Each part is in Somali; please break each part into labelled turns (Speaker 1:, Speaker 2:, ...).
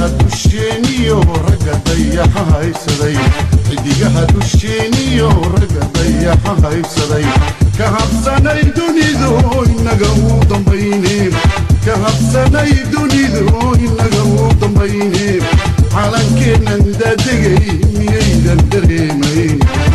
Speaker 1: dusheeniyo ragga dayaxa haysaday xidigaha dusheeniyo ragga dayaxa haysaday ka habsanay dunidu inaga uu dambayne ka habsanay dunidu inaga uu dambayne calankeennan daadegay miyaydan dareemayn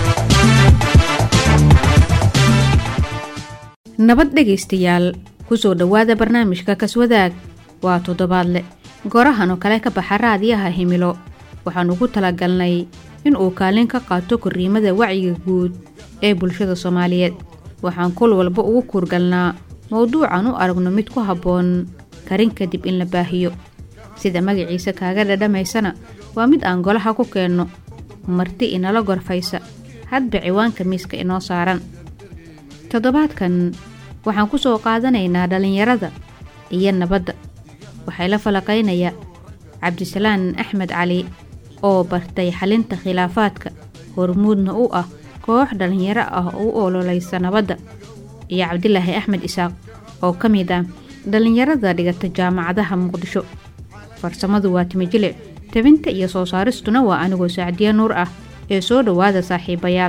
Speaker 2: nabad dhegaystayaal kusoo dhowaada barnaamijka kaswadaag waa toddobaadle gorahan oo kale ka baxa raadiyaha himilo waxaan ugu talagalnay in uu kaalin ka qaato korriimada wacyiga guud ee bulshada soomaaliyeed waxaan kol walba ugu kuurgalnaa mowduucan u aragno mid ku habboon karin kadib in la baahiyo sida magaciisa kaaga dhadhamaysana waa mid aan golaha ku keenno marti inala gorfaysa hadba ciwaanka miiska inoo saaran toddobaadkan waxaan ku soo qaadanaynaa dhallinyarada iyo nabadda waxay la falaqaynaya cabdisalaan axmed cali oo bartay xalinta khilaafaadka hormuudna u ah koox dhallinyaro ah oo u ololaysa nabadda iyo cabdilaahi axmed isaaq oo ka mid ah dhallinyarada dhigata jaamacadaha muqdisho farsamadu waa timijilic tabinta iyo soo saaristuna waa anigoo sacdiya nuur ah ee soo dhowaada saaxiibayaal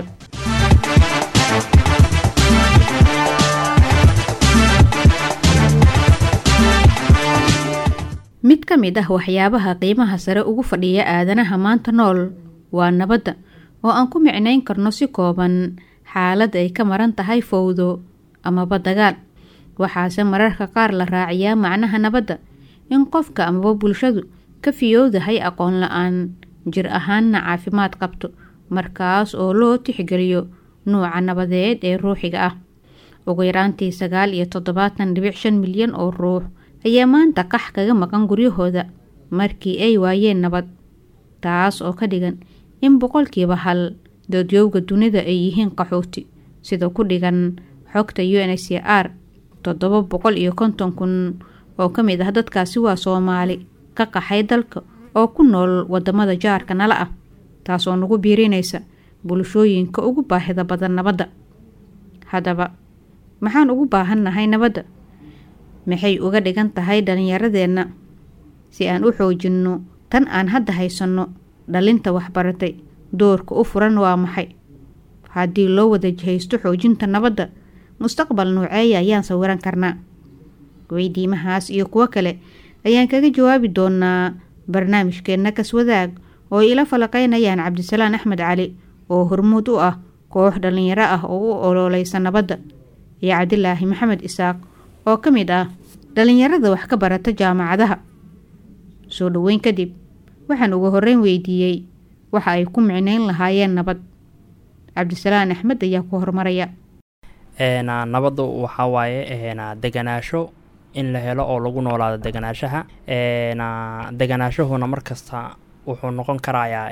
Speaker 2: mid ka mid ah waxyaabaha qiimaha sare ugu fadhiya aadanaha maanta nool waa nabadda oo aan ku micnayn karno si kooban xaalad ay ka maran tahay fowdo amaba dagaal waxaase mararka qaar la raaciyaa macnaha nabadda in qofka amaba bulshadu ka fiyowdahay aqoon la-aan jir ahaanna caafimaad qabto markaas oo loo tixgeliyo nuuca nabadeed ee ruuxiga ah ugu yaraantii sagaal iyo toddobaatan dhibic shan milyan oo ruux ayaa maanta qax kaga maqan guryahooda markii ay waayeen nabad taas oo ka dhigan in boqolkiiba hal doodyowga dunida ay yihiin qaxooti sida ku dhigan xogta u n c r toddoba boqol iyo konton kun oo ka mid ah dadkaasi waa soomaali ka qaxay dalka oo ku nool wadamada jaarka nala ah taasoo nagu biirinaysa bulshooyinka ugu baahida badan nabadda haddaba maxaan ugu baahannahay nabadda maxay uga dhigan tahay dhallinyaradeenna si aan u xoojinno tan aan hadda haysanno dhalinta waxbaratay doorka u furan waa maxay haddii loo wada jihaysto xoojinta nabadda mustaqbal nooceeya ayaan sawiran karnaa weydiimahaas iyo kuwo kale ayaan kaga jawaabi doonaa barnaamijkeenna kaswadaag oo ila falaqaynayaan cabdisalaan axmed cali oo hormuud u ah koox dhallinyaro ah oo u ololeysa nabadda iyo cabdilaahi maxamed isaaq oo ka mid ah dhallinyarada wax ka barata jaamacadaha soo dhoweyn kadib waxaan ugu horreyn weydiiyey waxa ay ku micnayn lahaayeen nabad cabdisalaan axmed ayaa ku horumaraya
Speaker 3: nabaddu waxaa waaye deganaasho in la helo oo lagu noolaado deganaashaha deganaashahuna markasta wuxuu noqon karayaa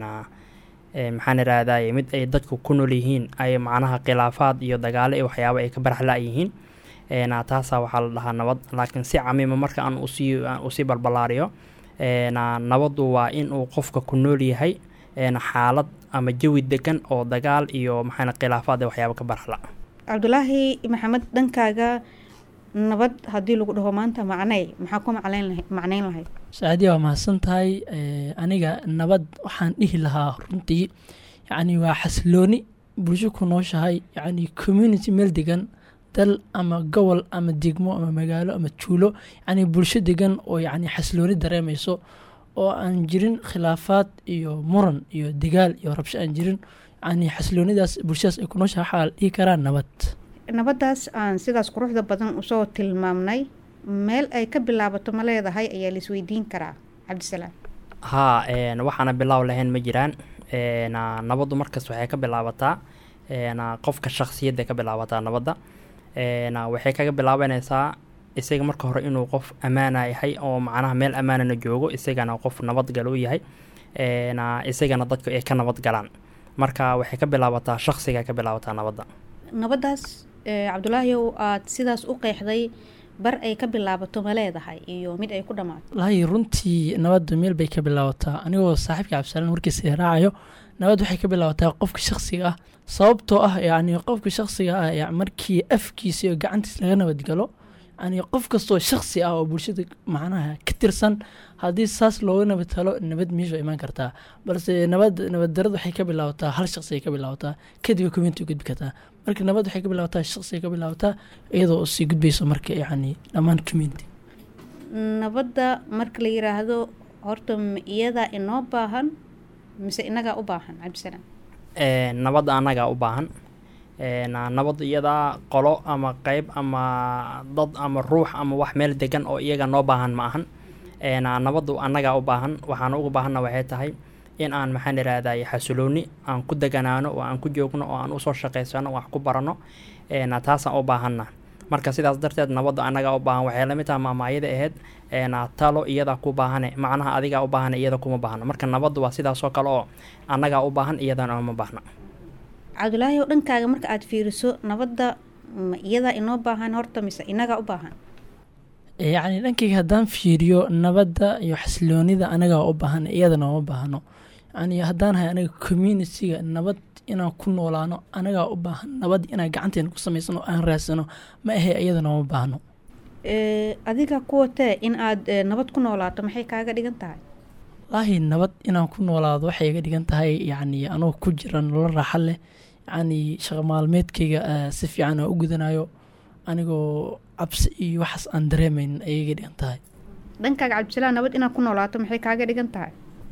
Speaker 3: maxaan irahday mid ay dadku ku nool yihiin ay macnaha khilaafaad iyo dagaalo iyo waxyaaba ay ka baraxla yihiin taasaa waxaa la dhahaa nabad laakiin si camiima marka aan usii usii balbalaariyo nabaddu waa in uu qofka ku nool yahay xaalad ama jawi degan oo dagaal iyo maxaa khilaafaad iyo waxyaaba ka baraxla
Speaker 2: cabdulaahi maxamed dhankaaga nabad haddii lagu dhaho maanta macnay maxaa ku macnayn lahayd
Speaker 4: saacadiya waa mahadsan tahay aniga nabad waxaan dhihi lahaa runtii yacni waa xasilooni bulsho ku nooshahay yacni community meel degan dal ama gobol ama degmo ama magaalo ama juulo yacni bulsho degan oo yacni xasilooni dareemayso oo aan jirin khilaafaad iyo muran iyo dagaal iyo rabsho aan jirin yacni xasiloonidaas bulshadaas ay ku nooshahay waxaa la dhihi karaa nabad
Speaker 2: nabaddaas aan sidaas quruxda badan usoo tilmaamnay meel ay ka bilaabato ma leedahay ayaa la isweydiin karaa cabdisalaam
Speaker 3: haa waxaana bilaaw lahayn ma jiraan nabaddu markas waxay ka bilaabataa qofka shaksiyadda ka bilaabataa nabadda waxay kaga bilaabanaysaa isaga marka hore inuu qof ammaana yahay oo macnaha meel ammaanana joogo isagana qof nabadgal u yahay isagana dadku ay ka nabad galaan marka waxay ka bilaabataa shaksiga ka bilaabataa nabadda
Speaker 2: nabaddaas cabdulaahi aad sidaas u qeexday bar ay ka bilaabato ma leedahay iyo mid ay ku dhammaato
Speaker 4: lahi runtii nabadda meel bay ka bilaabataa anigoo saaxiibka cabdisalaan warkiisa raacayo nabad waxay ka bilaabataa qofka shaksiga ah sababtoo ah yacni qofka shaksiga ah markii afkiisa iyo gacantiis laga nabadgalo yani qof kastoo shaksi ah oo bulshada macnaha ka tirsan haddii saas looga nabad helo nabad meesha imaan kartaa balse nabad nabad darad waxay ka bilaabataa hal shaksi ay ka bilaabataa kadib community u gudbi kartaa marka nabad waxay ka bilaabataa shaksi ay ka bilaabataa iyadoo sii gudbayso marka yani dhammaan community
Speaker 2: nabadda marka la yiraahdo horta ma iyadaa inoo baahan mise inagaa u baahan cabdisalaam
Speaker 3: nabadda annagaa u baahan nabad iyadaa qolo ama qeyb ama dad ama ruux ama wax meel degan oo iyaga noo baahan ma ahan nabaddu annagaa u baahan waxaan uga baahanna waxay tahay in aan maxaan irahday xasilooni aan ku deganaano oo aan ku joogno oo aan usoo shaqaysano wax ku barano taasaan u baahanna marka sidaas darteed nabadda annagaa u baahan waxay lamid taha maamaayada ahayd talo iyadaa ku baahane macnaha adigaa u baahane iyada kuma baahno marka nabaddu waa sidaasoo kale oo annagaa u baahan iyadana uma baahna
Speaker 2: cabdulaahi oo dhankaaga marka aada fiiriso nabadda ma iyadaa inoo baahan horta mise inagaa u baahan
Speaker 4: yacni dhankayga haddaan fiiriyo nabadda iyo xasiloonida anagaa u baahan iyadana uma baahno yani haddaan hay anaga communitiga nabad inaan ku noolaano anagaa u baahan nabad inaan gacanteena ku samaysano aan raadsano ma ahe iyadana uma baahno
Speaker 2: adiga kuwatee in aada nabad ku noolaato maxay kaaga dhigan tahay
Speaker 4: wallaahi nabad inaan ku noolaado waxay iga dhigan tahay yacni anoo ku jira nolol raaxa leh yacni shaqo maalmeedkayga si fiican aan u gudanayo anigoo cabsi iyo waxaas aan dareemayn ayay iga dhigan tahay
Speaker 2: dhankaaga cabdisalaam nabad inaad ku noolaato maxay kaaga dhigan tahay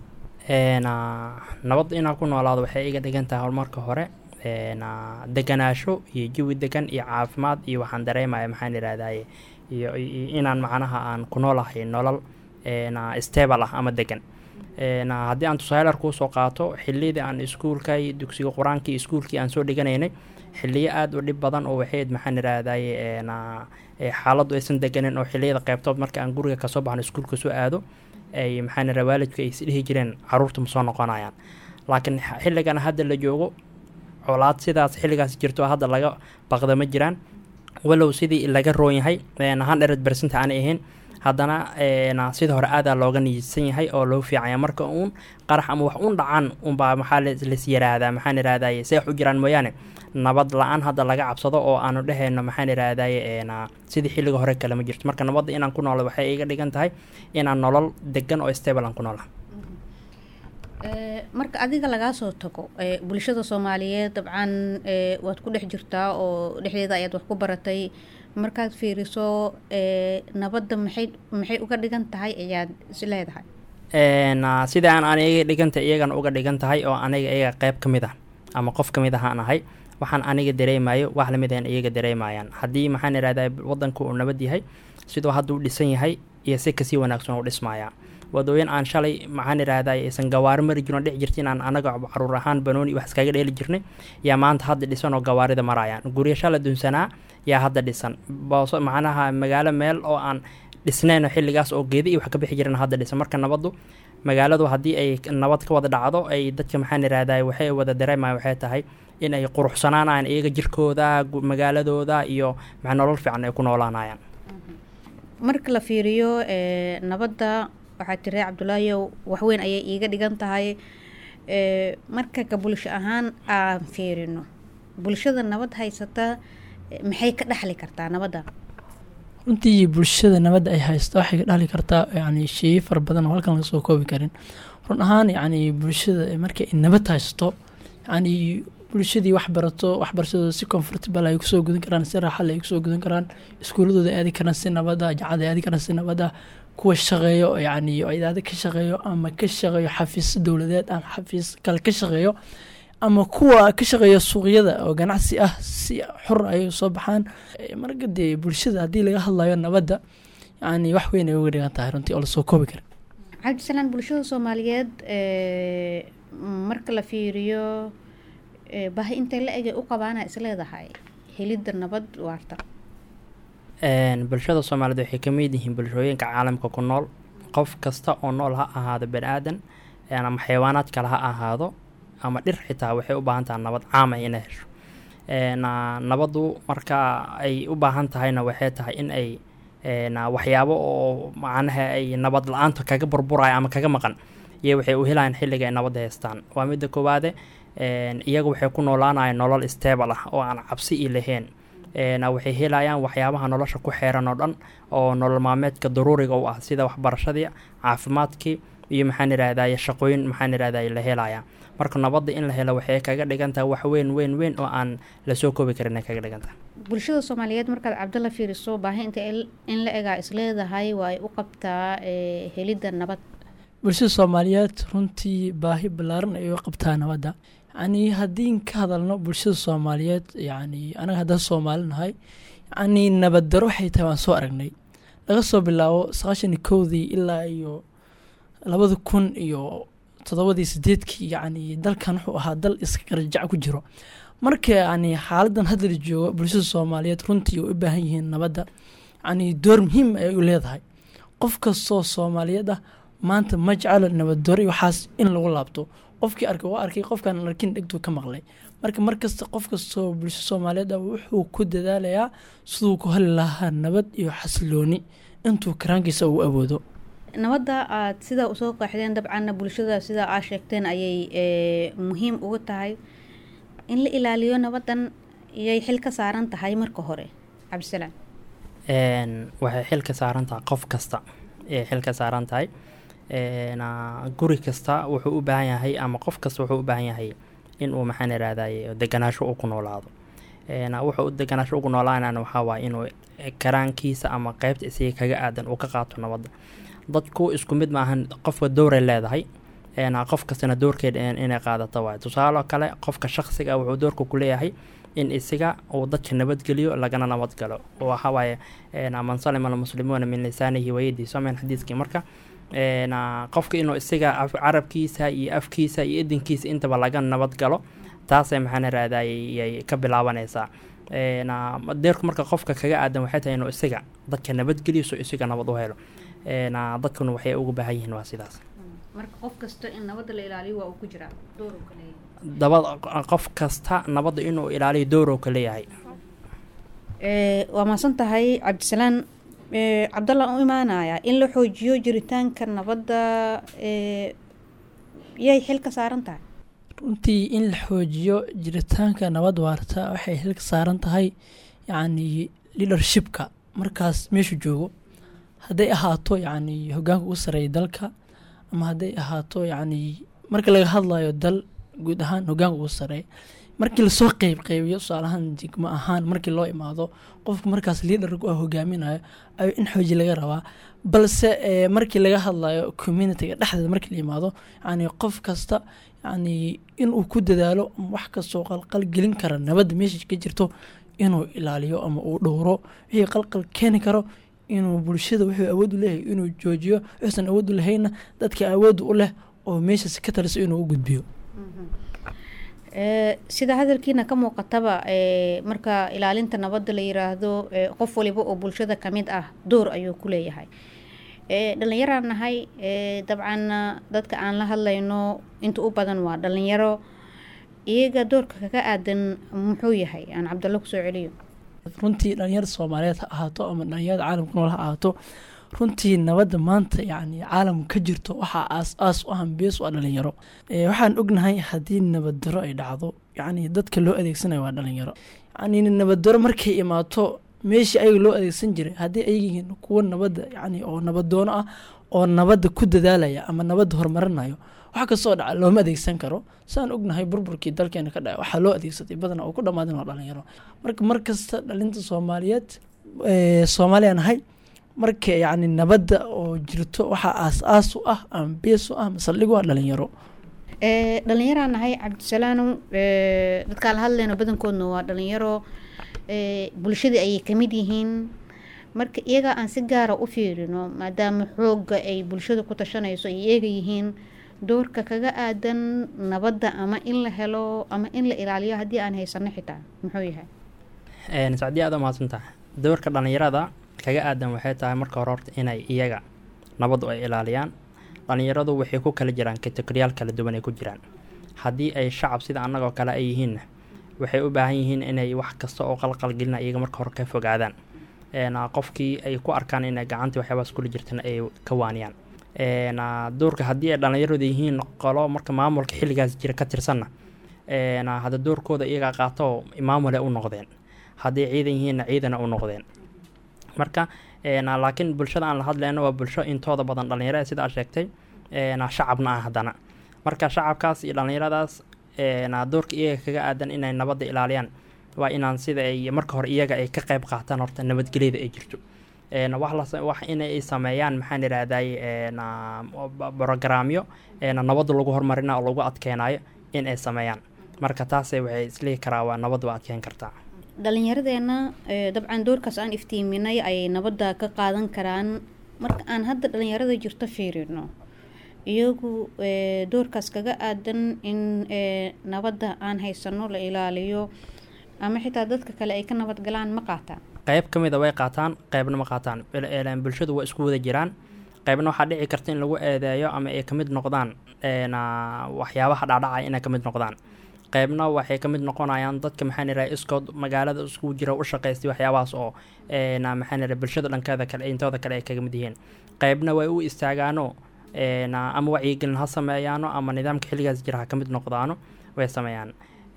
Speaker 3: nabad inaan ku noolaado waxay iga dhigan tahay horumarka hore deganaasho iyo jawi degan iyo caafimaad iyo waxaan dareemaya maxaan irahdaye iyo inaan macnaha aan ku noolahay nolol stable ah ama degan haddii aan tusaalar kuusoo qaato xiliyadii aan iskuulka iyo dugsiga qur-aanka iyo iskuulkii aan soo dhiganaynay xiliyo aada u dhib badan oo waxayd maxaan irahdaye xaaladdu aysan deganin oo xiliyada qeybtood marka aan guriga kasoo baxno iskuulka soo aado ay maxaan ira waalidku ay isdhihi jireen caruurta ma soo noqonayaan laakiin xilligan hadda la joogo colaad sidaas xilligaas jirto hadda laga baqda ma jiraan walow sidii laga roon yahay hundred bercent aanay ahayn haddana sida hore aadaa looga niidsan yahay oo loo fiicanya marka uun qarax ama wax un dhacan unbaa maxaa las yiraahdaa maxaan irahdaye seex u jiraan mooyaane nabad la-aan hadda laga cabsado oo aanu dhehayno maxaan irahdaye sidii xilliga hore kale ma jirto marka nabadda inaan ku noolo waxay iga dhigan tahay inaan nolol degan oo stable aan ku noola
Speaker 2: marka adiga lagaa soo tago bulshada soomaaliyeed dabcan waad ku dhex jirtaa oo dhexdeeda ayaad wax ku baratay markaad fiiriso nabadda maxay maxay uga dhigan tahay ayaad is leedahay
Speaker 3: sidaan aniga dhiganta iyagana uga dhigan tahay oo aniga iyaga qeyb ka mid ah ama qof ka mid ahaan ahay waxaan aniga dareemayo wax lamid ahan iyaga dareemayaan haddii maxaan irahdaa wadanku uu nabad yahay siduu hadda u dhisan yahay iyo si kasii wanaagsan u dhismayaa wadooyin aan shalay maxaan irahdaa aysan gawaari mari jirin oo dhex jirta inaan anaga caruur ahaan banooni wax iskaga dheeli jirnay yaa maanta hadda dhisan oo gawaarida marayaan guryo shala dunsanaa yaa hadda dhisan booso macnaha magaalo meel oo aan dhisnayn xilligaas oo geeda iyo wax ka bixi jireen hadda dhisan marka nabaddu magaaladu haddii ay nabad ka wada dhacdo ay dadka maxaan irahdaa waxay wada dareemaya waxay tahay in ay quruxsanaanayaan iyaga jirkooda magaaladooda iyo maxa nolol fiican ay ku noolaanayaan
Speaker 2: marka la fiiriyo nabadda waxaa tiri cabdulaahiyow waxweyn ayay iiga dhigan tahay marka ka bulsho ahaan aan fiirino bulshada nabad haysata maxay ka dhexli kartaa nabadda
Speaker 4: runtii bulshada nabadda ay haysto waxay ka dhexli kartaa yani sheeyo fara badan oo halkan laga soo koobi karin run ahaan yani bulshada markay nabad haysto yani bulshadii wax barato waxbarashadooda si comfortable ay kusoo gudan karaan si raaxale ay kusoo gudan karaan iskuuladooda aadi karaan si nabada jacada aadi karaan si nabada kuwa shaqeeyo yani idaada ka shaqeeyo ama ka shaqeeyo xafiisyo dowladeed ama xafiis kale ka shaqeeyo ama kuwa ka shaqeeya suuqyada oo ganacsi ah si xor ay soo baxaan marka dee bulshada haddii laga hadlayo nabadda yani wax weyn ay uga dhigan tahay runtii oo lasoo koobi kara
Speaker 2: cabdisalaan bulshada soomaaliyeed marka la fiiriyo bahi intay la egay u qabaana isleedahay helidda nabad waarta
Speaker 3: bulshada soomaaliyeed waxay ka mid yihiin bulshooyinka caalamka ku nool qof kasta oo nool ha ahaado bani aadan ama xayawaanaad kale ha ahaado ama dhir xitaa waxay u baahan tahay nabad caama inay hesho nabaddu marka ay u baahan tahayna waxay tahay in ay waxyaabo oo macnaha ay nabad la-aanta kaga burburaya ama kaga maqan iyo waxay u helayaan xilliga ay nabadda haystaan waa midda koowaade iyaga waxay ku noolaanayaan nolol stable ah oo aan cabsi i lahayn een, waxay helayaan waxyaabaha nolosha ku xeeran oo dhan oo nolol maalmeedka daruuriga u ah sida waxbarashadii caafimaadkii iyo maxaan idhahdaye shaqooyin maxaan idhahdaye la helaya marka nabadda in la helo waxay kaga dhigan tahay wax weyn weyn weyn oo aan lasoo koobi karin ay kaga dhigan tahay
Speaker 2: bulshada soomaaliyeed markaad cabdalla fiiriso baahi inta il- in la egaa isleedahay waa ay u qabtaa ee, helidda nabad
Speaker 4: bulshada soomaaliyeed runtii baahi ballaaran ay u qabtaa nabadda yacni haddii ka hadalno bulshada soomaaliyeed yacni anaga haddaan soomaali nahay yacni nabad daro waxay tahay waan soo aragnay laga soo bilaabo sagaashan iyo kowdii ilaa iyo labada kun iyo toddobadii sideedkii yacni dalkan wuxuu ahaa dal iska qarjac ku jiro marka yacni xaaladan hadda la joogo bulshada soomaaliyeed runtii way u baahan yihiin nabadda yacni door muhiim ayay u leedahay qof kastoo soomaaliyeed ah maanta ma jecelo nabaddoor iyo waxaas in lagu laabto qofkii arkay waa arkay qofkaan arkin dhegtuu ka maqlay marka mar kasta qof kastoo bulsho soomaaliyeed ah wuxuu ku dadaalayaa siduu ku heli lahaa nabad iyo xasilooni intuu karaankiisa uu awoodo
Speaker 2: nabadda aad sidaa usoo qaaxdeen dabcanna bulshada sidaa aa sheegteen ayay ee, muhiim uga tahay in la ilaaliyo nabaddan iyay xil ka saaran tahay marka hore cabdisalaam
Speaker 3: een, waxay xil ka saaran tahay qof kasta ee xil ka saaran tahay een, aa, guri kasta wuxuu u baahan yahay ama qof kasta wuxuu u baahan yahay inuu maxaan idhahdaye deganaasho uu ku noolaado een, wuxuu u deganaasho ugu noolaanana waxaa waaye inuu karaankiisa ama qeybta isaga kaga aadan uu ka qaato nabadda dadku isku mid maahan qofka dowray leedahay een, qof kastana doorkeeda in- inay qaadato waaye tusaale kale qofka shaqsiga ah wuxuu doorka ku leeyahay in isaga uu dadka nabadgeliyo lagana nabadgalo waxaa waaye een, man salima almuslimuuna min lisaanihi wayadihi somen xadiiskii marka een, aa, qofka inuu isaga af- carabkiisa iyo afkiisa iyo idinkiisa intaba laga nabadgalo taasay maxaan raadayay ka bilaabanaysaa een, aa, deerku marka qofka kaga aadan waxay tahay inuu isaga dadka nabadgeliyo so isaga nabad u helo een, aa, dadkuna waxay ugu baahan yihiin waa sidaas
Speaker 2: marka qof kasta in nabadda la ilaaliyo waa uu ku jiraa door uu ka leeyahay
Speaker 3: dabad qof kasta nabadda inuu ilaaliyo doorow ka leeyahay
Speaker 2: Ee, waa mahadsan tahay cabdisalaan Ee, cabdalla u imaanaya in la xoojiyo jiritaanka nabadda ee, yay xil ka saaran tahay
Speaker 4: runtii in la xoojiyo jiritaanka nabad waarta waxay xilka saaran tahay yacni leadershipka markaas meeshu joogo hadday ahaato yacni hogaanka ugu sareeya dalka ama hadday ahaato yacni marka laga hadlayo dal guud ahaan hogaanka ugu sareeya markii lasoo qeyb qeybiyo tusaalahaan degmo ahaan markii loo imaado qofka markaas leaderku ah hogaaminayo ayuu in xooji laga rabaa balse eh, markii laga hadlayo communityga dhexdeeda markii la yimaado yacni qof kasta yacni inuu ku dadaalo ama wax kastoo qalqal gelin kara nabadda meesha ka jirto inuu ilaaliyo ama uu dhowro wixii qalqal keeni karo inuu bulshada wuxuu awood u leeyahay inuu joojiyo wuxuusan awood u lahayna dadka awood u leh oo meeshaas ka taliso inuu u gudbiyo
Speaker 2: Ee, sida hadalkiina ka muuqataba ee, marka ilaalinta nabadda la yiraahdo ee, qof waliba oo bulshada ka mid ah door ayuu ku leeyahay Ee, dhallinyaraan nahay ee, dabcan dadka aan la hadlayno inta u badan waa dhallinyaro iyaga doorka kaga aadan muxuu yahay aan cabdalla kusoo celiyo
Speaker 4: runtii dhalinyarada soomaaliyeed ha ahaato ama dhalinyarada caalamka nool ha ahaato runtii nabadda maanta yacni caalamka ka jirto waxaa aas aas u hambees u ah dhalinyaro Eh, waxaan ognahay haddii nabaddarro ay dhacdo yacni dadka loo adeegsanayo waa dhalinyaro yacni nabaddarro markay imaato meeshii ayaga loo adeegsan jiray haddii ay yihiin kuwa nabadda yacni oo nabadoono ah oo nabadda ku dadaalaya ama nabadda horumarinayo wax kastoo dhaca looma adeegsan karo saan ognahay burburkii dalkeena ka dhacay waxaa loo adeegsaday badanaa oo ku dhammaadeen waa dhalinyaro marka mar kasta dhalinta soomaaliyeed eh, soomaaliya nahay marka yacni nabadda oo jirto waxaa aas-aas u ah ama bees u ah masaldhigu waa dhalinyaro
Speaker 2: Ee, dhallinyaraan nahay cabdisalaanow ee, dadkaan la hadlayno badankoodna waa dhalinyaro ee, bulshadii ayay ka mid yihiin marka iyaga aan si gaara u fiirino maadaama xoogga ay bulshada ku tashanayso ay iyaga yihiin doorka kaga aadan nabadda ama in la helo ama in la ilaaliyo haddii aan haysano xitaa muxuu yahay
Speaker 3: Een, sacdiya aad umahadsan tahay doorka dhalinyarada kaga aadan waxay tahay marka hore horta inay iyaga nabaddu ay ilaaliyaan dhalinyaradu waxay ku kala jiraan kategoriyaal kala duwan ay ku jiraan haddii ay shacab sida annagoo kale ay yihiinna waxay u baahan yihiin inay wax kasta oo qalqalgelina iyaga marka hore ka fogaadaan Een, aa, qofkii ay ku arkaan inay gacantii waxyaabahaas kula jirtana ay ka waaniyaan Een, aa, doorka haddii ay dhalinyaradu yihiin qolo marka maamulka xilligaas jira ka tirsanna een, aa, hadda doorkooda iyagaa qaato maamule u noqdeen hadday ciidan yihiinna ciidana u noqdeen marka laakiin bulshada aan la hadlayno waa bulsho intooda badan dhalinyarada sida aad sheegtay shacabna ah haddana marka shacabkaas iyo dhallinyaradaas doorka iyaga kaga aadan inay nabadda ilaaliyaan waa inaan sida ay marka hore iyaga ay ka qayb qaataan horta nabadgelyada ay jirto wax inay sameeyaan maxaan idhaahday brogaraamyo nabadda lagu horumarina oo lagu adkeenayo in ay sameeyaan marka taase waxay islihi karaa waa nabad waa adkeyn kartaa
Speaker 2: dhalinyaradeenna dabcan doorkaas aan iftiiminay ayay nabadda ka qaadan karaan marka aan hadda dhalinyarada jirto fiirino iyagu doorkaas kaga aadan in nabadda aan haysano la ilaaliyo ama xitaa dadka kale ay ka nabad galaan ma qaataan
Speaker 3: qayb ka mida way qaataan qaybna ma qaataan bulshadu waa isku wada jiraan qaybna waxaa dhici karta in lagu eedeeyo ama ay kamid noqdaan waxyaabaha dhacdhacaya inay kamid noqdaan qaybna waxay kamid noqonayaan dadka maxaan ihaha iskood magaalada iskugu jira u shaqaystay waxyaabahaas oo maxaan ihaha bulshada dhankeeda kale intooda kale ay kaga mid yihiin qaybna way u istaagaano ama wacyigelin ha sameeyaano ama nidaamka xilligaas jira ha kamid noqdaano way sameeyaan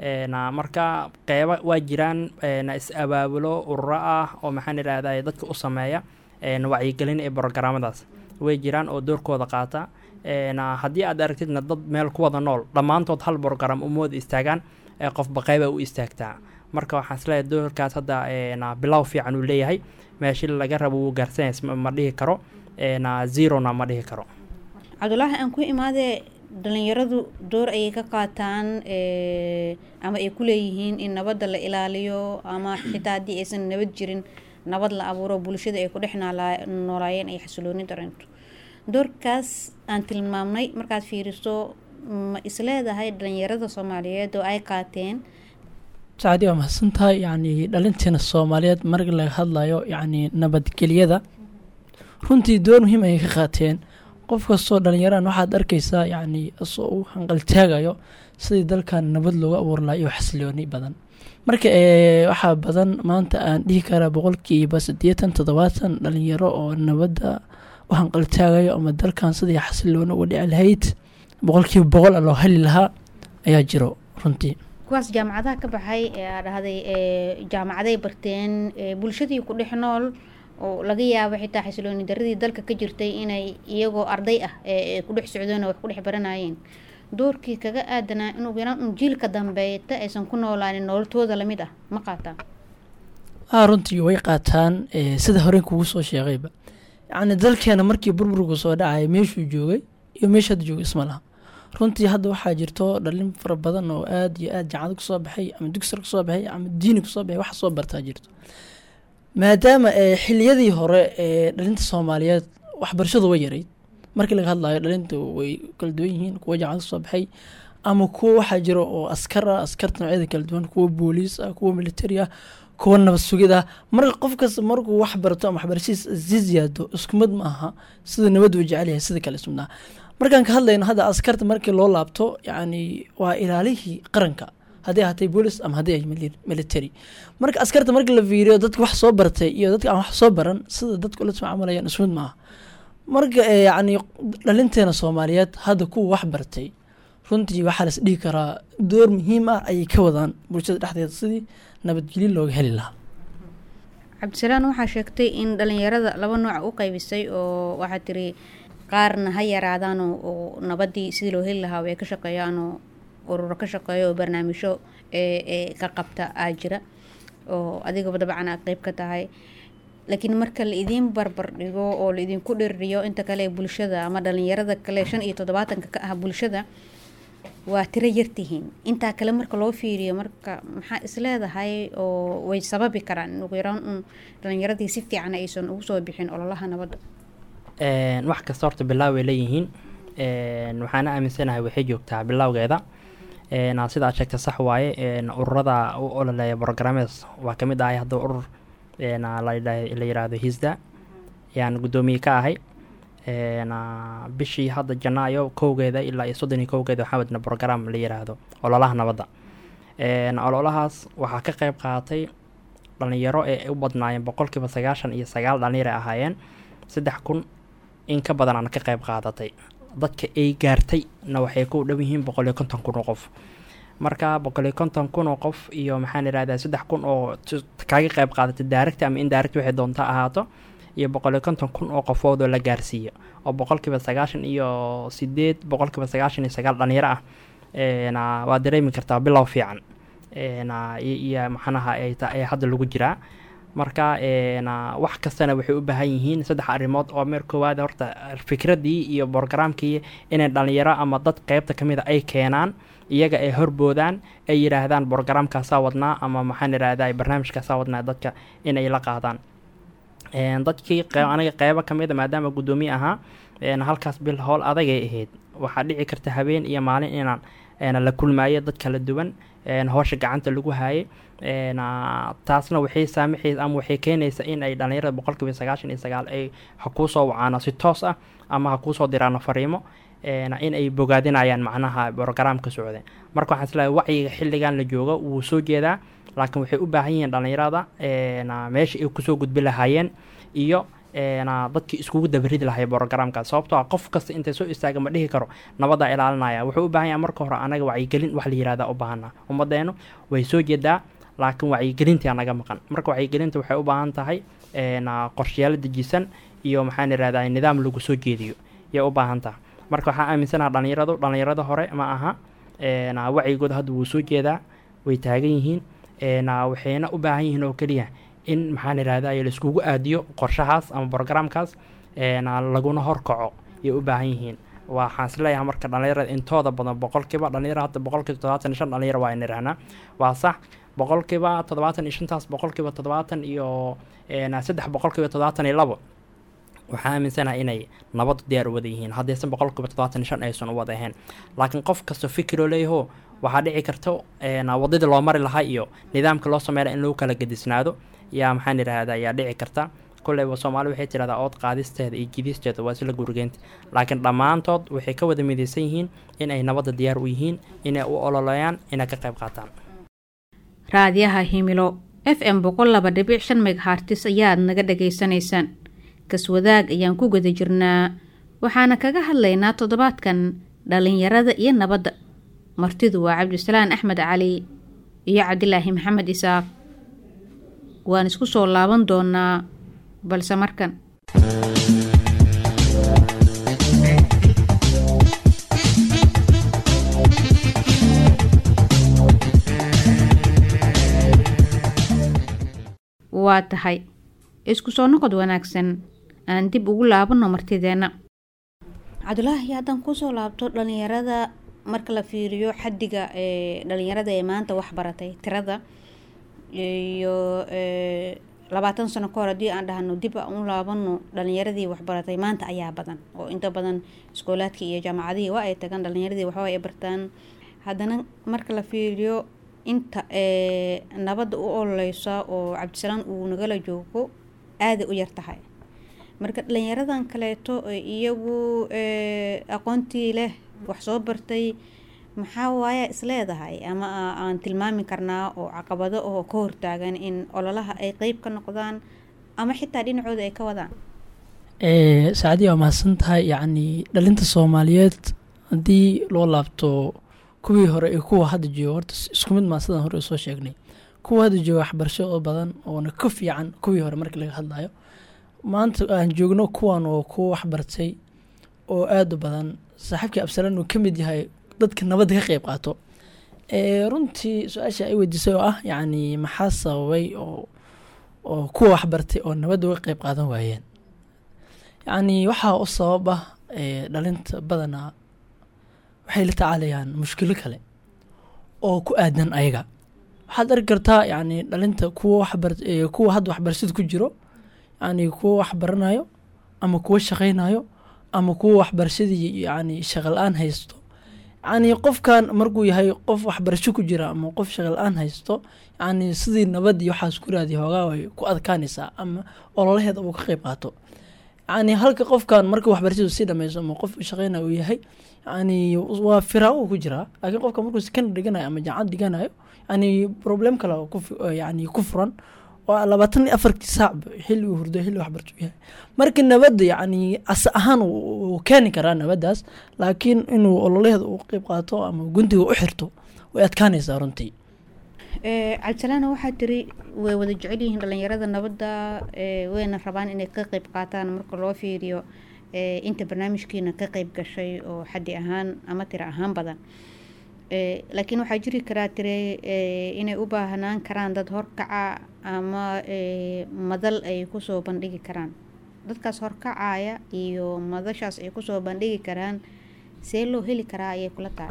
Speaker 3: marka qeyba waa jiraan is-abaabulo ururo ah oo maxaan idhahday dadka u sameeya wacyigelin ee brogaraamadaas way jiraan oo doorkooda qaata haddii aad aragtidna dad meel ku wada nool dhammaantood hal brogram umawada istaagaan qofba qeyba u istaagtaa marka waxaan isleeyahay doorkaas hadda bilow fiican uu leeyahay meeshii laga rabo wuu gaarsanaya ma dhihi karo zerona ma dhihi karo
Speaker 2: cabdulaahi aan ku imaadee dhalinyaradu door ayay ka qaataan ama ay ku leeyihiin in nabadda la ilaaliyo ama xitaa haddii aysan nabad jirin nabad la abuuro bulshada ay ku dhex noolaayeen ay xasilooni dareento doorkaas aan tilmaamnay markaad fiiriso ma isleedahay dhalinyarada soomaaliyeed oo ay qaateen
Speaker 4: sacdi waa mahadsan tahay yacni dhalinteena soomaaliyeed marka laga hadlayo yacni nabadgelyada runtii door muhiim ayay ka qaateen qof kastoo dhallinyaraan waxaad arkaysaa yacni isoo uu hanqaltaagayo sidii dalkan nabad looga abuur lahaa iyo xasilooni badan marka waxaa badan maanta aan dhihi karaa boqolkiiba siddeetan toddobaatan dhalinyaro oo nabadda u hanqaltaagayo ama dalkan sidii xasilooni uga dhici lahayd boqolkiiba boqol a loo heli lahaa ayaa jiro runtii
Speaker 2: kuwaas jaamacadaha ka baxay ee aa dhahday jaamacaday barteen bulshadii ku dhex nool oo laga yaabo xitaa xasilooni daradii dalka ka jirtay inay iyagoo arday ah ee ku dhex socdeen oo wax ku dhex baranayeen doorkii kaga aadanaa inuu yaraan un jiilka dambeeta aysan ku noolaanin nololtooda lamid ah ma qaataan
Speaker 4: a runtii way qaataan sida horey kugu soo sheegayba yacni dalkeena markii burburku soo dhacaya meeshuu joogay iyo meesha hadda joogay isma laha runtii hadda waxaa jirto dhalin fara badan oo aad iyo aad jaacado kusoo baxay ama dugsar kusoo baxay ama diini kusoo baxay wax soo bartaa jirto maadaama xiliyadii hore ee dhalinta soomaaliyeed waxbarashadu way yarayd markii laga hadlayo dhalinta way kala duwan yihiin kuwa jaacado kusoo baxay ama kuwa waxaa jiro oo askar ah askarta noocyada kala duwan kuwa booliis ah kuwa militari ah kuwa nabad sugid ah marka qof kasta markuu wax barto ama waxbarashadiis sii ziyaado isku mid ma aha sida nabad uu jecel yahay sida kale ismidnaha markaan ka hadlayno hadda askarta markii loo laabto yacni waa ilaalihii qaranka haddii ahatay boolis ama haddii ay military marka askarta markii la fiiriyo dadka wax soo bartay iyo dadka aan wax soo baran sida dadka ula tacaamulayaan ismid ma aha marka yacni dhalinteena soomaaliyeed hadda kuwa wax bartay runtii waxaa las dhihi karaa door muhiim ah ayay ka wadaan bulshada dhexdeeda sidii nabadgelyo looga heli lahaa
Speaker 2: cabdisalaan waxaa sheegtay in dhalinyarada laba nooc u qaybisay oo waxaa tiri qaarna ha yaraadaan oo nabadii sidii loo heli lahaa way ka shaqeeyaan oo ururo ka shaqeeya oo barnaamijyo ee ka qabta aa jira oo adigaba dabcan aad qeyb ka tahay laakiin marka la idiin barbar dhigo oo la idinku dhiririyo inta kale ee bulshada ama dhalinyarada kale shan iyo toddobaatanka ka ah bulshada waa tiro yartihiin intaa kale marka loo fiiriyo marka maxaa isleedahay oo way sababi karaan ugu yaraan un dhalinyaradii si fiican aysan ugu soo bixin ololaha nabadda
Speaker 3: wax kasta horta bilaab way leeyihiin waxaana aaminsanahay waxay joogtaa bilowgeeda sida aad sheegta sax waaye ururada u ololeeya brogrames waa kamid ahay hadda urur la yiraahdo hisda ayaan guddoomiye ka ahay bishii hadda janaayo kowgeeda ilaa iyo soddon iyo kowgeeda waxaa wadna brogram la yiraahdo ololaha nabadda ololahaas waxaa ka qeyb qaatay dhalinyaro ee u badnaayeen boqolkiiba sagaashan iyo sagaal dhalinyar ay ahaayeen saddex kun in ka badan aan ka qeyb qaadatay dadka ay gaartay na waxay ku dhow yihiin boqol iyo konton kun oo qof marka boqol iyo konton kun oo qof iyo maxaan irahdaa saddex kun oo t- kaga qayb qaadata direct ama indirect waxay doonta ahaato iyo boqol iyo konton kun oo qofood oo la gaarsiiyo oo boqolkiiba sagaashan iyo sideed boqolkiiba sagaashan iyo sagaal dhalinyaro ah een, ah, waa dareemi kartaa bilow fiican een, ah, iyo iyo maxanaha ay ta- ay hadda lagu jiraa marka een, ah, wax kastana waxay u baahan yihiin saddex arrimood oo meer koowaad horta fikradii iyo borogaraamkii inay dhalinyaro ama dad qeybta ka mid a ay keenaan iyaga ay horboodaan ay yidhaahdaan borogaraamkaasaa wadnaa ama maxaan idhahdaa barnaamijkaasaa wadnaa dadka inay la qaadaan Een, dadkii qe- aniga qeybo ka mid a maadaama guddoomiye ahaa een, halkaas bil howl adagay ahayd waxaa dhici karta habeen iyo maalin inaan een, la kulmaayo dad kala duwan een, howsha gacanta lagu haayay een, aa, taasna waxay saamaxaysa ama waxay keenaysa in ay dhalinyarada boqolkiiba sagaashan iyo sagaal ay ha kuusoo wacaano si toos ah ama ha kuusoo diraano fariimo een, in ay bogaadinayaan macnaha borogaraamka socda marka waxaan isleeyahay wacyiga xilligan la joogo wuu soo jeedaa laakiin waxay u baahan yihiin dhalinyarada een, aa, meesha ay kusoo gudbi lahaayeen iyo een, aa, dadkii iskugu dabaridi lahay borogaraamkaas sababtoo ah qof kasta intay soo istaaga ma dhihi karo nabadaa ilaalinaya wuxuu u baahan yahay marka hore anaga wacyigelin wax la yihahda u baahana ummadeenu way soo jeedaa laakiin wacyigelintii naga maqan marka wacyigelinta waxay u baahan tahay een, aa, qorshayaalo dejisan iyo maxaan irahdaa nidaam lagu soo jeediyo yay u baahan tahay marka waxaa aaminsanaha dhalinyaradu dhalinyarada hore ma aha een, aa, wacyigooda hadda wuu soo jeedaa way taagan yihiin een, aa, waxayna u baahan yihiin oo keliya in maxaan irahdaa laiskugu aadiyo qorshahaas ama borogaraamkaas een, aa, laguna horkaco yay u baahan yihiin waxaan isleeyahay marka dhalinyarada intooda badan boqolkiiba dhalinyaro hadda boqolkiiba toddobaatan iyo shan dhalinyaro waa nirahnaa waa sax boqolkiiba toddobaatan iyo shantaas boqolkiiba toddobaatan iyo een, saddex boqolkiiba toddobaatan iyo labo waxaa aaminsanahay inay nabadu diyaar u wada yihiin haddaysan boqolkiiba toddobaatan iyo shan aysan u wada ahayn laakiin qof kasta fikiroo leeyaho waxaa dhici karta een, wadadii loo mari lahaa iyo nidaamka loo sameynaya in lagu kala gedisnaado yaa maxaan idhahdaa yaa dhici karta kolleyba soomaali waxay tidhahdaa ood qaadisteeda iyo jidisteeda waa isla gurigeynta laakiin dhammaantood waxay ka wada midaysan yihiin in ay nabadda diyaar u yihiin inay u ololeeyaan inay ka qayb qaataan
Speaker 2: raadiyaha himilo f m boqol laba dhibic shan megahartis ayaad naga dhagaysanaysaan kaswadaag ayaan ku guda jirnaa waxaana kaga hadlaynaa toddobaadkan dhalinyarada iyo nabadda martidu waa cabdisalaan axmed cali iyo cabdilaahi maxamed isaaq waan isku soo laaban doonaa balse markan waa tahay isku soo noqod wanaagsan aan dib ugu laabanno martideenna cabdulaahi haddaan kusoo laabto dhalinyarada marka la fiiriyo xaddiga ee dhalinyarada ee maanta wax baratay tirada iyo ee, labaatan sano ka hor haddii aan dhahno dib aan u laabano dhalinyaradii waxbaratay maanta ayaa badan oo inta badan iskoolaadkii iyo jaamacadihii waa ay tagaan dhalinyaradii waxba ay bartaan haddana marka la fiiriyo inta ee nabadda u ololeysa oo cabdisalaan uu nagala joogo aaday u yar tahay marka dhalinyaradan kaleeto ee iyagu ee, aqoontii leh wax soo bartay maxaa waaya isleedahay ama a- aan tilmaami karnaa oo caqabado oo ka hortaagan in ololaha ay qeyb ka noqdaan ama xitaa dhinacooda ay ka wadaan
Speaker 4: ee saacadii waa mahadsan tahay yacni dhalinta soomaaliyeed haddii loo laabto kuwii hore iyo kuwa hadda jooga horta is- isku mid maa sidaan hore soo sheegnay kuwa hadda jooga waxbarasho oo badan oona ka fiican kuwii hore markii laga hadlayo maanta aan joogno kuwan oo kuwa waxbartay oo aad u badan saaxiibkii absalaan uu ka mid yahay dadka nabadda ka qeyb qaato ee runtii su-aasha ay weydiisay oo ah yacni maxaa sababay oo oo kuwa waxbartay oo nabadda uga qeyb qaadan waayeen yacni waxaa u sabab ah ee dhalinta badanaa waxay la tacaalayaan mushkilo kale oo ku aadan ayaga waxaad arki kartaa yacni dhalinta kuwa waxbar ee kuwa hadda waxbarashada ku jiro yacni kuwa waxbaranayo ama kuwa shaqaynayo ama kuwa waxbarashadii yacni shaqa la-aan haysto yacni qofkan markuu yahay qof waxbarasho ku jira ama qof shaqa la-aan haysto yacni sidii nabad iyo waxaas ku raadiya hoogaa way ku adkaanaysaa ama ololaheeda uu ka qeyb qaato yacni halka qofkan marka waxbarashadu sii dhameyso ama qof shaqeynayo uu yahay yacni waa firaaqo ku jiraa laakiin qofka markuu sekondary dhiganayo ama jaamacad dhiganayo yacni problem kale oo ku fi- oo yacni ku furan waa labaatan iyo afartii saacba xilli uu hurdo xilli waxbarasho u yahay marka nabadda yacni asa ahaan wuu wuu keeni karaa nabaddaas laakiin inuu ololaheeda uu qeyb qaato ama guntiga u xirto way adkaanaysaa runtii
Speaker 2: cabdisalaana waxaa tiri way wada jecel yihiin dhalinyarada nabadda ee, wayna rabaan inay ka qeyb qaataan marka loo fiiriyo ee, inta barnaamijkiina ka qeyb gashay oo xaddi ahaan ama tiro ahaan badan Ee, laakiin waxaa jiri karaa tire ee, inay u baahnaan karaan dad horkaca ama ee, madal ay kusoo bandhigi karaan dadkaas horkacaya iyo madashaas ay kusoo bandhigi karaan see loo heli karaa ayay kula tahay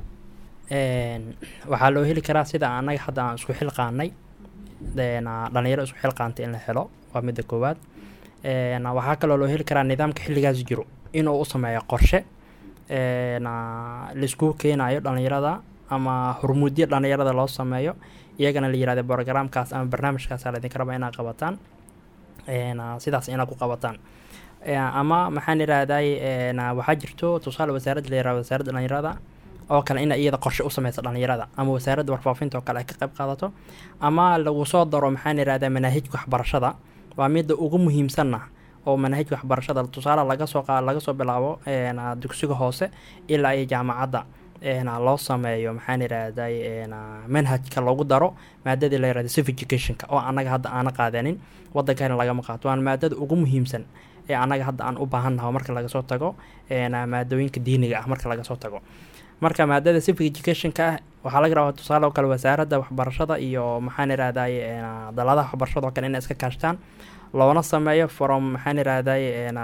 Speaker 3: Een, waxaa loo heli karaa sida annaga hadda aan isku xilqaanay een, aa, dhalinyaro isku xilqaantay in la helo waa midda koowaad Een, waxaa kaloo loo heli karaa nidaamka xilligaas jiro inuu u sameeyo qorshe een, aa, laiskugu keenayo dhalinyarada ama hormuudyo dhalinyarada loo sameeyo iyagana la yirahdo programkaas ama barnaamijkaas laydinka raba inaad qabataan Een, aa, sidaas inaad ku qabataan Ee, ama maxaan irahday waxaa jirto tusaale wasaaradda la yirahdo wasaaradda dhalinyarada oo kale in iyada qorshe u sameysa dhalinyarada ama wasaaradda warfaafinta oo kale ay ka qayb qaadato ama lagu soo daro maxaan irahdaa manaahijka waxbarashada waa midda ugu muhiimsanna oo manaahijka waxbarashada tusaale laga soo qa laga soo bilaabo een, aa, dugsiga hoose ilaa iyo jaamacadda een, aa, loo sameeyo maxaan irahday een, aa, manhajka loogu daro maadadii la yirahdo civic educationka oo annaga hadda aana qaadanin waddankana lagama qaato waana maadada ugu muhiimsan ee annaga hadda aan u baahannaho marka laga soo tago een, aa, maadooyinka diiniga ah marka laga soo tago marka maadada civic educationka ah waxaa laga rabaa tusaale oo kale wasaaradda waxbarashada iyo maxaan irahday daladaha waxbarashada oo kale inay iska kaashtaan loona sameeyo from maxaan irahday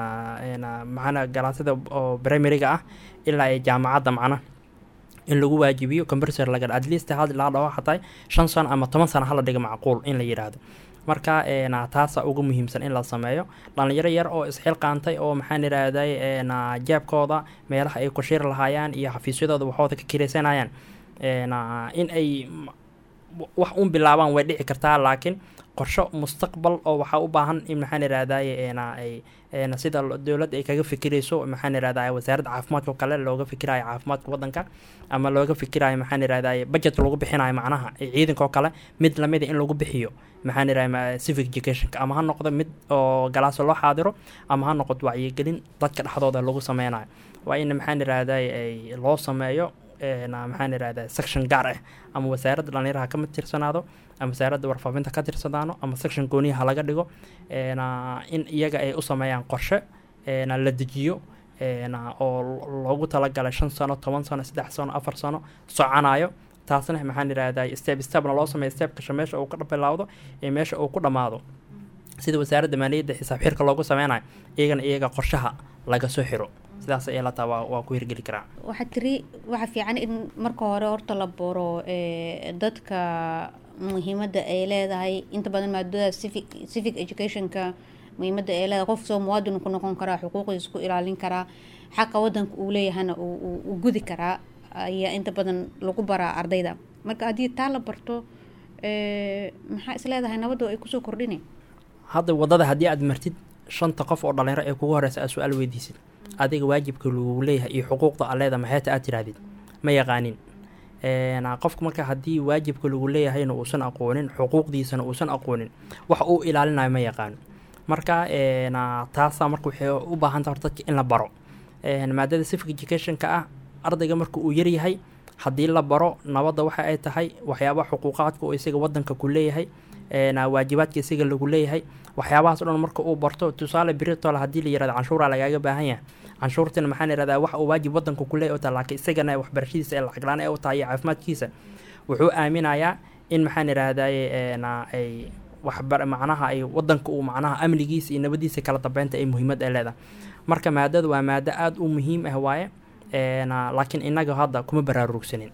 Speaker 3: maxaan galaasida oo primaryga ah ilaa ay jaamacadda macna in lagu waajibiyo computer laga at least had laa dhaho xataa shan sano ama toban sano hala dhiga macquul in la yidhaahdo marka een, taasa ugu muhiimsan in la sameeyo dhalinyaro yar oo isxilqaantay oo maxaan irahday een, jeebkooda meelaha ay ku shiri lahaayaan iyo xafiisyadooda waxooda ka kiraysanayaan een, in ay m- wax un bilaabaan way dhici kartaa laakiin qorsho mustaqbal oo waxaa u baahan in maxaan irahday een, ay een, sida lo- dowladda ay kaga fikirayso maxaan irahday wasaaradda caafimaadka oo kale looga fikirayo caafimaadka waddanka ama looga fikirayo maxaan irahday budget lagu bixinayo macnaha ee ciidanka oo kale mid lamida in lagu bixiyo maxaan irahday civic educationka ama ha noqdo mid oo galaaso loo xaadiro ama ha noqoto wacyigelin dadka dhexdooda lagu sameynayo waa in maxaan irahday ay loo sameeyo een, maxaan irahday section gaar ah ama wasaaradda dhalinyaraha ka mid tirsanaado ama wasaaradda warfaafinta ka tirsanaano ama section gooniyaha laga dhigo een, in iyaga ay u sameeyaan qorshe een, la dejiyo een, oo lo- loogu talagalay shan sano toban sano saddex sano afar sano soconayo taasna maxaan irahday step stepna loo sameeyo step kasha meesha uu ka bilaawdo iyo meesha uu ku dhammaado sida wasaaradda maaliyadda xisaab xirka loogu sameynayo iyagana iyaga qorshaha laga soo xiro sidaas ay la taa waa, waa ku hirgeli karaa
Speaker 2: waxaa tiri waxaa fiican in marka hore horta la baro ee, dadka muhiimadda ay leedahay inta badan maadada civic civic educationka muhiimadda ay leedahay qof soo muwaadin ku noqon karaa xuquuqdiisa ku ilaalin karaa xaqa wadanka uu leeyahana uu uu- uu gudi karaa ayaa inta badan lagu baraa ardayda marka haddii taa la barto ee, maxaa is leedahay nabadda ay kusoo kordhini
Speaker 3: hadda waddada haddii aad martid shanta qof oo dhalinyaro ee kugu horeysa aad su-aal weydiisid adiga waajibka lagu leeyahay iyo xuquuqda aad leedahay maxeeta aad tirahdid ma yaqaanin Een, qofka marka haddii waajibka lagu leeyahayna uusan aqoonin xuquuqdiisana uusan aqoonin wax uu ilaalinayo ma yaqaano marka een, taasaa marka waxay u baahan tahay horta dadka in la baro Een, maadada civic educationka ah ardayga marka uu yaryahay haddii la baro nabadda waxa ay tahay waxyaabaha xuquuqaadka oo isaga wadanka ku leeyahay een, waajibaadka isaga lagu leeyahay waxyaabahaas o dhan marka uu barto tusaale biritole haddii la yirahdo canshuuraa lagaaga baahan yahay canshuurtina maxaan irahdaa wax uu waajib wadanka ku leeyahay oo tahay laakiin isagana waxbarashadiisa ee lacag la-aan ee u tahay iyo caafimaadkiisa wuxuu aaminayaa in maxaan irahdaye een, ay waxbar macnaha ay wadanka uu macnaha amnigiisa iyo nabadiisa kala dambeynta ay muhiimad ay leedahay marka maadada waa maado aada u muhiim ah waaye een, laakiin inaga hadda kuma baraarugsanin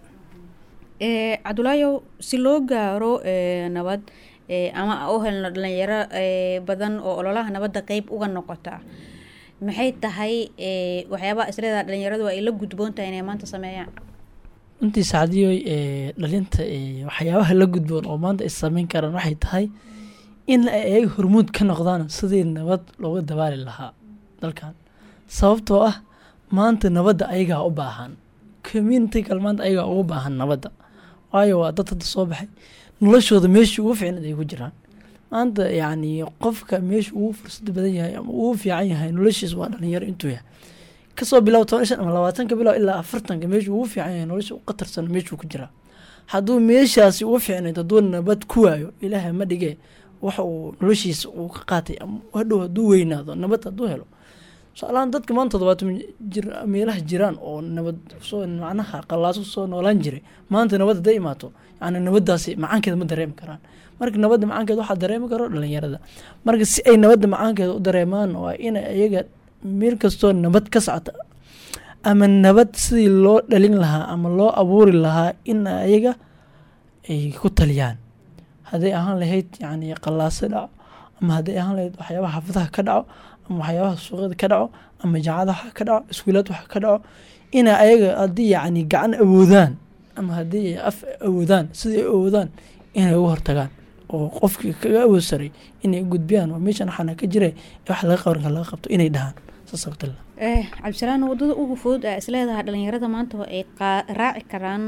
Speaker 2: ee cabdulaayow si loo gaaro ee, nabad ee, ama u helno dhalinyaro ee, badan oo ololaha nabadda qeyb uga noqota maxay tahay ee, waxyaabaha isleedaha dhalinyaradu ay la gudboon tahay inay maanta sameeyaan
Speaker 4: runtii sacdiyoy ee dhalinta ee waxyaabaha la gudboon oo maanta ay sameyn karaan waxay tahay in ay ayaga hormuud ka noqdaan sidii nabad looga dabaali lahaa dalkan sababtoo ah maanta nabadda ayagaa u baahan community kale maanta ayagaa ugu baahan nabadda waayo waa dad hadda soo baxay noloshooda meeshii ugu fiicnad ay ku jiraan maanta yacni qofka meesha ugu fursad badan yahay ama ugu fiican yahay noloshiis waa dhalinyaro intuu yahay kasoo bilow toban shan ama labaatanka bilow ilaa afartanka meeshuu ugu fiican yahay nolosha u qatarsan meeshuu ku jiraa hadduu meeshaasi uga fiicnayd hadduu nabad ku waayo ilaahay ma dhige waxa uu noloshiisa uu ka qaatay ama hadhow hadduu weynaado nabad hadduu helo tusaalahaan dadka maanta toddobaatan jir meelaha jiraan oo nabad soo macnaha qallaaso soo noolaan jiray maanta nabad hadday imaato yani nabadaasi macaankeeda ma dareemi karaan marka nabadda macaankeeda waxaa dareemi karo dhalinyarada marka si ay nabadda macaankeeda u dareemaan waa inay iyaga meel kastoo nabad ka socota ama nabad sidii loo dhalin lahaa ama loo abuuri lahaa in ayaga ay ku taliyaan hadday ahaan lahayd yani qallaaso dhaco ama hadday ahaan lahayd waxyaabaha xaafadaha ka dhaco ama waxyaabaha suuqyada ka dhaco ama jaacadaha ka dhaco iskuulaad wax ka dhaco ina ayaga haddii yacni gacan awoodaan ama haddii ay af awoodaan sidai ay awoodaan inay uga hortagaan oo qofkii kaga awood saray inay gudbiyaan oo meeshan waxaana ka jira wax laga qabanka laga qabto inay dhahaan saas abdalla
Speaker 2: cabdisalaan wadada ugu fudud a isleedahay dhalinyarada maanta ay raaci karaan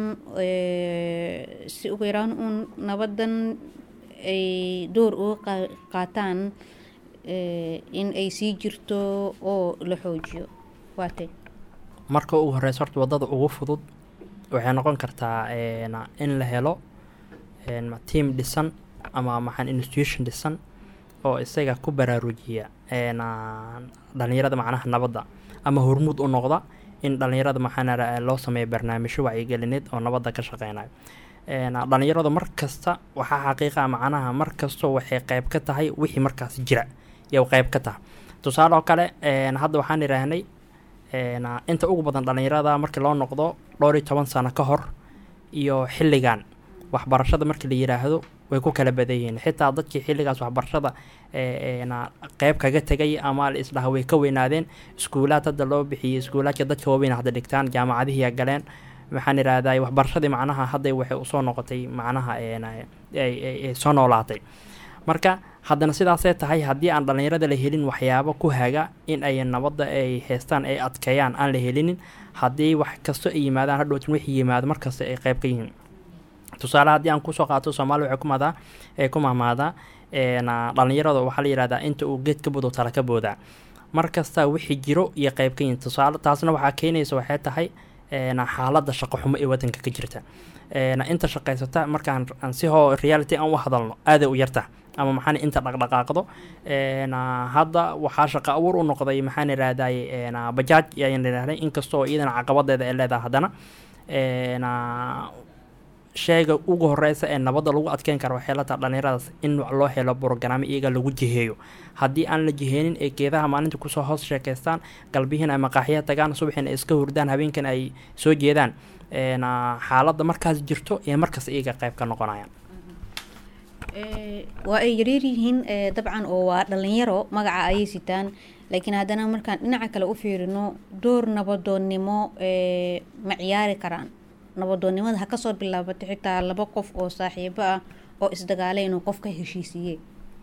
Speaker 2: si ugu yaraan uun nabadan ay door uga qaataan in ay sii jirto oo la xoojiyo waate
Speaker 3: marka ugu horeysa horta wadada ugu fudud waxay noqon kartaa in la helo tiam dhisan ama maxaan institution dhisan oo isaga ku baraarujiya dhalinyarada macnaha nabadda ama hormuud u noqda in dhalinyarada maxaa loo sameeya barnaamijyo wacyigelineed oo nabadda ka shaqeynayo dhalinyaradu mar kasta waxaa xaqiiqa macnaha mar kastoo waxay qeyb ka tahay wixii markaas jira iyo qeyb ka tahay tusaale oo kale hadda waxaan idhaahnay inta ugu badan dhalinyarada markii loo noqdo dhowr iyo toban sano ka hor iyo xilligan waxbarashada markii la yiraahdo way ku kala badan yihiin xitaa dadkii xilligaas waxbarashada qeyb kaga tegay ama la isdhaha way ka weynaadeen iskuulaad hadda loo bixiyey iskuulaadka dadka waaweyn hadda dhigtaan jaamacadihii galeen maxaan idhahday waxbarashadii macnaha hadday waxay usoo noqotay macnaha soo noolaatay marka haddana sidaasay tahay haddii aan dhalinyarada la helin waxyaabo ku haga in ay nabadda ay haystaan ay adkeeyaan aan la helinin haddii wax kasto ay yimaadaan hadhowtin wixii yimaado markasta ay qeyb ka yihiin tusaale haddii aan kusoo qaato soomaali waxay ku maadaa ay ku mahmaadaa dhalinyarada waxaa la yihahdaa inta uu geed ka bodo tala ka boodaa mar kasta wixii jiro iyo qeyb ka yihiin tusaale taasna waxaa keenaysa waxay tahay xaaladda shaqo xumo ee wadanka ka jirta inta shaqaysata markaan si hoo reality aan u hadalno aaday u yarta ama maxaan inta dhaqdhaqaaqdo hadda waxaa shaqo abuur u noqday maxaan irahday bajaaj ayaan idhahday inkastoo iyadana caqabadeeda ay leedahay haddana sheega ugu horeysa ee nabadda lagu adkeyn karo waxay la taha dhalinyaradaas in loo helo brogaraamo iyaga lagu jiheeyo haddii aan la jiheenin ee geedaha maalinta kusoo hoos sheekaystaan galbihiin ay maqaaxiya tagaan subaxin ay iska hurdaan habeenkan ay soo jeedaan xaaladda markaas jirto ee markaas iyaga qeyb ka noqonayaan
Speaker 2: waa ay yareer yihiin dabcan oo waa dhalinyaro magaca ayay sitaan laakiin haddana markaan dhinaca kale u fiirino door nabadoonnimo ma ciyaari karaan nabadoonnimada ha kasoo bilaabato xitaa laba qof oo saaxiibo ah oo isdagaalay inuu qof ka heshiisiiye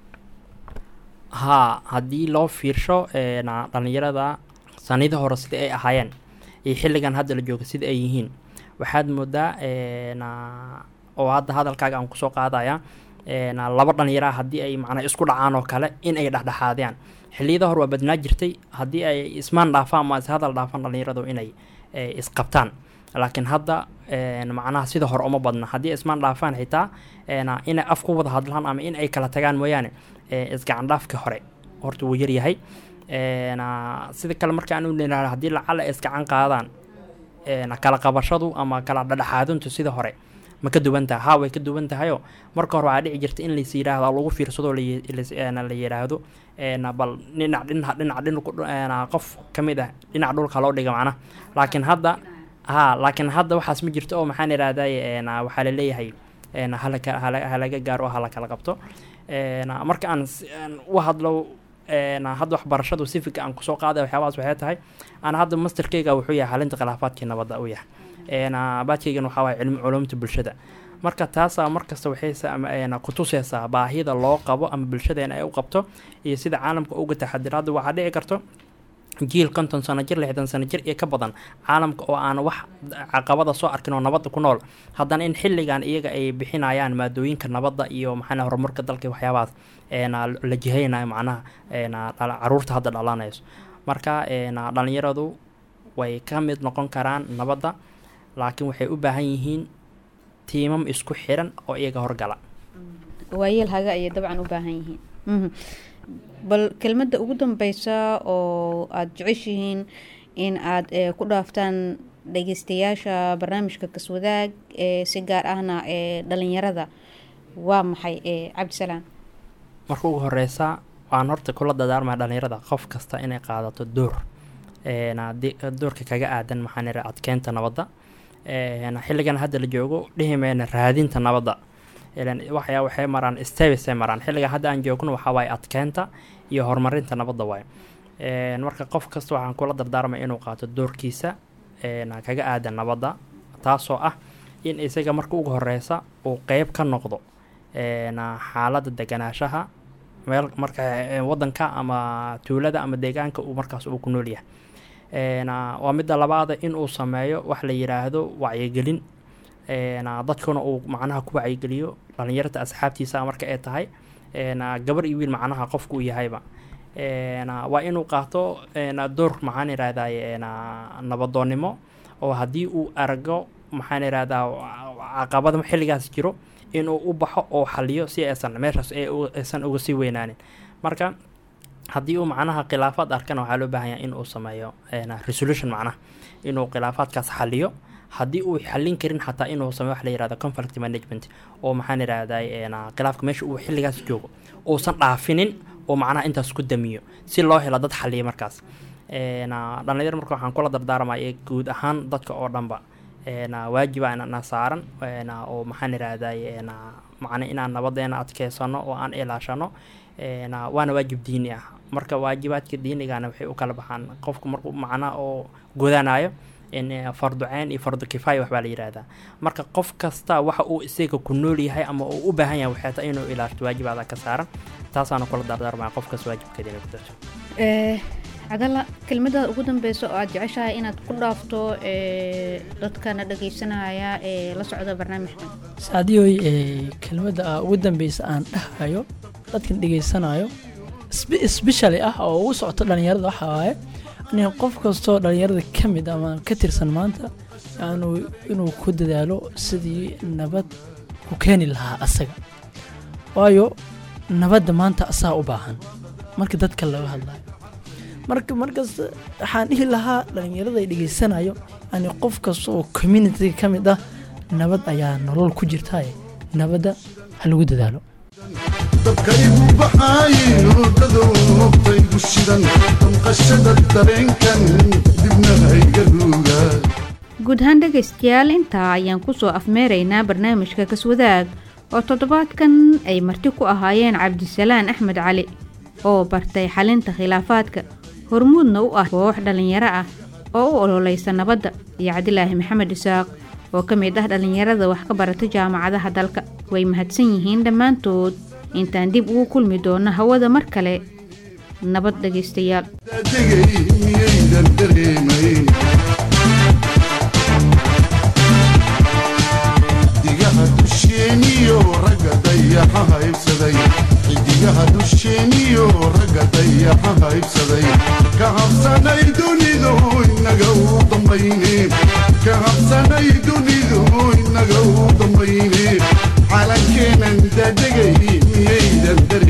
Speaker 3: haa haddii loo fiirsho dhalinyarada sanidii hore sidai ay ahaayeen iyo xilligan hadda la jooga sida ay yihiin waxaad moodaa oo hadda hadalkaaga aan kusoo qaadaya laba dhalinyara haddii ay macnaa isku dhacaan oo kale in ay dhexdhexaadiyaan xilliyada hore waa badnaa jirtay haddii ay ismaan dhaafaan ama is hadal dhaafaan dhalinyaradu inay isqabtaan laakiin hadda macnaha sida hore uma badna haddii ismaan dhaafaan xitaa inay af ku wada hadlaan ama in ay kala tagaan mooyaane isgacan dhaafka hore horta wuu yaryahay sida kale marka aan ulenaha haddii lacala ay isgacan qaadaan kala qabashadu ama kala dhadhexaadintu sida hore ma ka duwan tahay haa way ka duwan tahayoo marka hore waxaa dhici jirta in lais yidhaahdo lagu fiirsado la yidhaahdo bal dhinac dhinac dhinac dhinac qof ka mid ah dhinac dhulka loo dhiga macnaha laakiin hadda haa laakiin hadda waxaas ma jirto oo maxaan idhahday waxaa laleeyahay halaga gaaro oo hala kala qabto marka aan u hadlo hadda waxbarashadu sifika aan kusoo qaaday waxyaabahaas waxay tahay ana hadda masterkeyga wuxuu yahay xalinta khilaafaadkii nabadda u yahay baadkeygan waxaa waaya cilmi culumta bulshada marka taasaa markasta waxay kutuseysaa baahida loo qabo ama bulshadeena ay u qabto iyo sida caalamka uga taxadiro hadda waxaa dhici karto jiil konton sano jir lixdan sano jir iyo ka badan caalamka oo aan wax caqabada soo arkin oo nabadda ku nool haddana in xilligan iyaga ay bixinayaan maadooyinka nabadda iyo maxaa horumarka dalka waxyaabahaas la jihaynayo macnaha caruurta hadda dhalanayso marka dhalinyaradu way ka mid noqon karaan nabadda laakiin waxay u baahan yihiin tiimam isku xiran oo iyaga horgala
Speaker 2: waayeel haga ayay dabcan u baahan yihiin Mhm. bal kelmadda ugu dambeysa oo aada jeceshihiin in aada eh, ku dhaaftaan dhageystayaasha barnaamijka kaswadaag ee si gaar ahna ee dhalinyarada waa maxay ee cabdisalaam
Speaker 3: marka ugu horeysa waan horta kula dadaarmaya dhalinyarada qof kasta inay qaadato door een, haddii- doorka kaga aadan maxaan ira adkeynta nabadda een, xilligan hadda la joogo dhihi mayna raadinta nabadda ilan waxyaa waxay maraan stebisay maraan xilligan hadda aan joogno waxaa waaye adkeynta iyo horumarinta nabadda waaye Een, marka qof kasta waxaan kula dardaarmaya inuu qaato doorkiisa een, kaga aadan nabadda taasoo ah in isaga marka ugu horeysa uu qeyb ka noqdo een, xaaladda deganaanshaha meel marka eh, wadanka ama tuulada ama deegaanka uu markaas uu ku nool yahay Een, ah, waa midda labaada in uu sameeyo wax la yiraahdo wacyigelin Een, ah, dadkuna uu macnaha ku wacyigeliyo dhalinyarta asxaabtiisa marka ay tahay Een, ah, gabar iyo wiil macnaha qofku uu yahayba Een, ah, waa inuu qaato een, ah, door maxaan irahdaye een, ah, nabadoonnimo oo haddii uu argo maxaan irahdaa caqabada xilligaas jiro inuu u baxo oo xaliyo si aysan meeshaas ay u- aysan uga sii weynaanin marka haddii uu macnaha khilaafaad arkana waxaa loo baahan yahay in uu sameeyo een, resolution macnaha inuu khilaafaadkaas xaliyo haddii uu xalin karin xataa inuu sameeyo wax la yirahdo conflict management oo maxaan irahday een, khilaafka meesha uu xilligaas joogo uusan dhaafinin oo macnaha intaas ku damiyo si loo helo dad xaliya markaas Een, dhalinyaro marka waxaan kula dardaarmaya guud ahaan dadka oo dhanba een, waajiba na saaran een, oo maxaan irahday een, macna inaan nabadeena adkeysano oo aan ilaashano een, waana waajib diini ah marka waajibaadka diinigana waxay u kala baxaan qofku markuu macna oo godanayo in eh, fardu ceen iyo fardu kifaaya waxbaa la yihahdaa marka qof kasta waxa uu isaga ku nool yahay ama uu u baahan yahay waxay tahay inuu ilaashto waajibaada ka saaran taasaana kula dardaarmaya qofkas waajibkeeda inay ku darto
Speaker 2: Eh, cadala kelmadaada ugu dambeysa oo aada jeceshahay inaad ku dhaafto eh, dadkana dhageysanaya ee la socda barnaamijkan
Speaker 4: saadiyoy ee kelmadda ah ugu dambeysa aan dhahayo dadkan dhegeysanayo spe- especially ah oo ugu socoto dhalinyarada waxa waaye aniga qof kastoo dhalinyarada ka mid ama ka tirsan maanta yaanu inuu ku dadaalo sidii nabad ku keeni lahaa asaga waayo nabadda maanta asaa u baahan marka dadka laga hadlayo marka markas waxaan dhihi lahaa dhalinyarada ay dhegeysanayo yani qof kasta oo communitiga ka mid ah nabad ayaa nolol ku jirtaye nabadda ha lagu dadaalo
Speaker 1: dabkaygu baxaayo dadowtaygu shidan damqashada dareenkan dibna hayga ruuga
Speaker 2: guud ahaan dhegaystayaal intaa ayaan kusoo afmeeraynaa barnaamijka kaswadaag oo toddobaadkan ay marti ku ahaayeen cabdisalaan axmed cali oo bartay xalinta khilaafaadka hormuudna u ah koox dhallinyaro ah oo u ololeysa nabadda iyo cabdilaahi maxamed isaaq oo ka mid ah dhallinyarada wax ka barata jaamacadaha dalka way mahadsan yihiin dhammaantood intaan dib ugu kulmi doono hawada mar kale nabad dhegaystayaal
Speaker 1: daadegay miyaydan dareemayn xidigaha dusheeniyo ragga dayaxa haybsaday xidigaha dusheeniyo ragga dayaxa haybsaday ka habsanay dunidu inaga u dambayne ka habsanay dunidu inaga u dambayne calankeenan daadegay miyaydan dareemayn